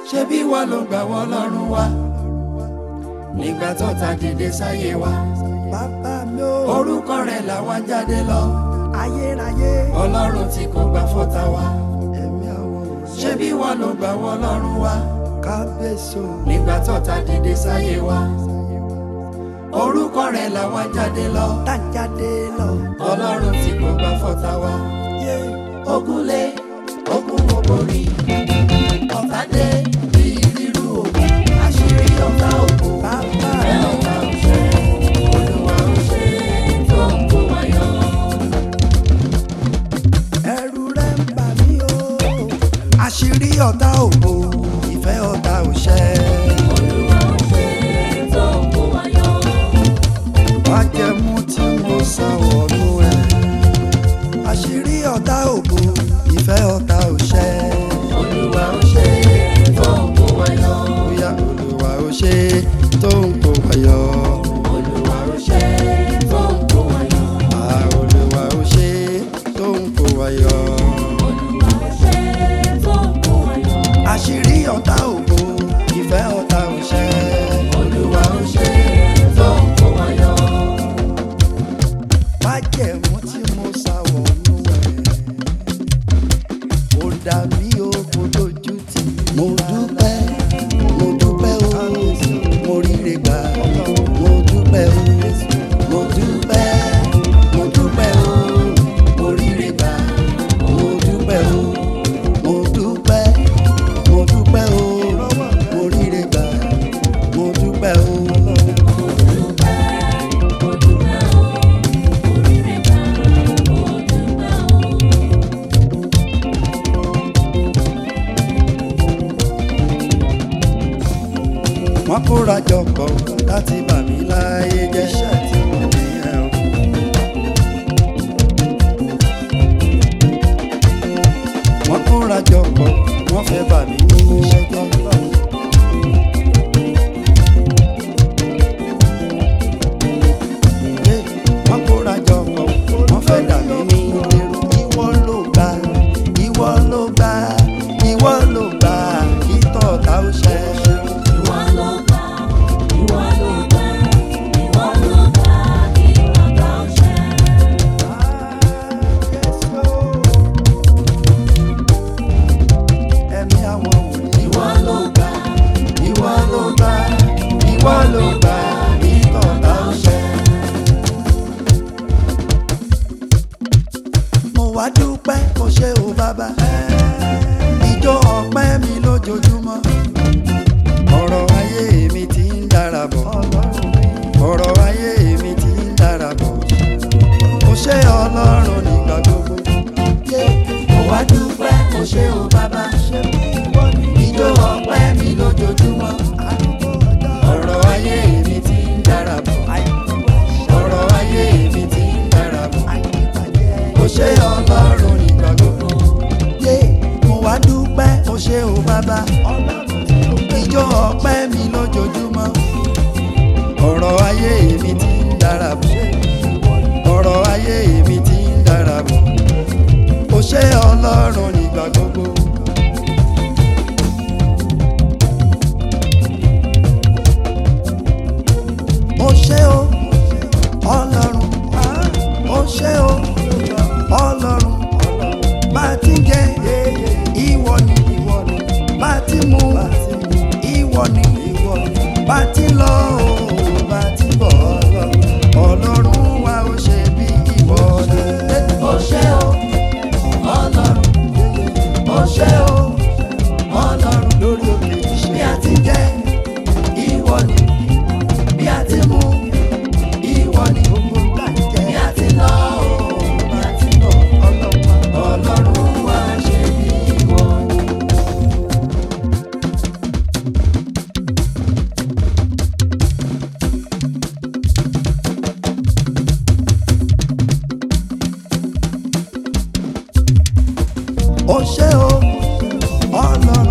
ṣé bí wọ́n ló gbà wọ́n lọ́rùn wa nígbà tó ta dìde sáyé wa bàbá mi ò orúkọ rẹ̀ làwọn jáde lọ ayérayé ọlọ́run tí kò gbà fọ́ta wa ẹ̀mí àwọn ṣé bí wọ́n ló gbà wọ́n lọ́rùn wa kábíyèsí o nígbà tó ta dìde sáyé wa orúkọ rẹ̀ làwọn jáde lọ tájáde lọ ọlọ́run tí kò gbà fọ́ta wa yé ogunlé ogun ògbórí ọ̀tá dé bí rírú ògùn àṣírí ọ̀tá ògùn bàbá ẹ mi ọ̀tá òṣè olúwa òṣè tó ń kó wa yọ. ẹ̀rù rẹ̀ ń bà mí o àṣírí ọ̀tá òbò ìfẹ́ ọ̀tá òṣẹ olúwa òṣè tó ń kó wa yọ. májẹ̀mú tí mo sá wọnú ẹ̀ àṣírí ọ̀tá òbò ìfẹ́ ọ̀tá òṣẹ olúwa òṣè tó ń kó wa yọ. bóyá olúwa ó ṣe tó ń kó wa yọ olúwa òṣè tó ń kó wa yọ. à olúwa ó ṣe tó ń kó wa yọ olúwa òṣè tó ń kó wa yọ. àṣírí ọ̀tá òbò ìfẹ́ ọ̀tá òṣẹ. olúwa òṣè tó ń kó wa yọ. májẹ̀mú tí mo sá wọnú ẹ̀ ó dà mí o kò dojú tì mí. mo dúpẹ́ mo dúpẹ́ o mo ríre gbà mo dúpẹ́ o mo dúpẹ́ mo dúpẹ́ o mo ríre gbà mo dúpẹ́ o mo dúpẹ́ mo dúpẹ́ o mo ríre gbà mo dúpẹ́ o. wọ́n kóra jọ pọ̀ láti bà mí láyé jẹ́ ṣáàtì nìyẹn o. wọ́n kóra jọ pọ̀ wọ́n fẹ́ bà mí nínú iṣẹ́ jẹ́. Hey, wọ́n kóra jọ pọ̀ wọ́n fẹ́ dà mí ní irú ìwọ ló gbà ìwọ ló gbà ìwọ ló gbà kí tọ̀tà ó ṣẹ. Ìwọ ló gbà, ìwọ ló gbà, ìwọ ló gbà kí bàbá ọ̀ṣẹ́. Ẹ̀mí àwọn wòlíì. Ìwọ ló gbà, Ìwọ ló gbà, ìwọ ló gbà ní tọ̀tà ọ̀ṣẹ́. Mo wá dúpẹ́ kò ṣe o bàbá. Ìjọ ọpẹ́ mi lójoojúmọ́. Ọ̀rọ̀ ayé mi ti ń dára bọ̀. Ọ̀rọ̀ ayé mi ti ń dára bọ̀. Kò ṣe Ọlọ́run nígbà gbogbo. mo wá dúpẹ́ kò ṣe o bàbá. Ìjó ọpẹ́ mi lójoojúmọ́. Ọ̀rọ̀ ayé mi ti ń dára bọ̀. Ọ̀rọ̀ ayé mi ti ń dára bọ̀. Kò ṣe Ọlọ́run nígbà gbogbo. Yé mo wá dúpẹ́ o ṣé o bàbá. Ìjọ ọpẹ́ mi lójoojúmọ́. Ọ̀rọ̀ ayé mi ti ń dára bọ̀. Ọ̀rọ̀ ayé mi ti ń dára bọ̀. Kò ṣe Ọlọ́run nígbà gbogbo. ó ṣé o ọlọ́run ó ṣé o ọlọ́run bá a ti jẹ ìwọ ni bá a ti mu ìwọ ni bá a ti lọ o bá a ti bọ̀ ọlọ́run wa ó ṣe bí ìwọ ni. Ó ṣé o, Ọlọ́run, ó ṣé o, Ọlọ́run. lórí òkè Bí ìṣe a ti jẹ, ìwọ ni. Bí a ti mu, ìwọ ni. gbogbo gbà jẹ Bí a ti lọ, bí a ti bọ̀, Ọlọ́run wá ṣe bí ìwọ ni. ó ṣé o ọlọ́run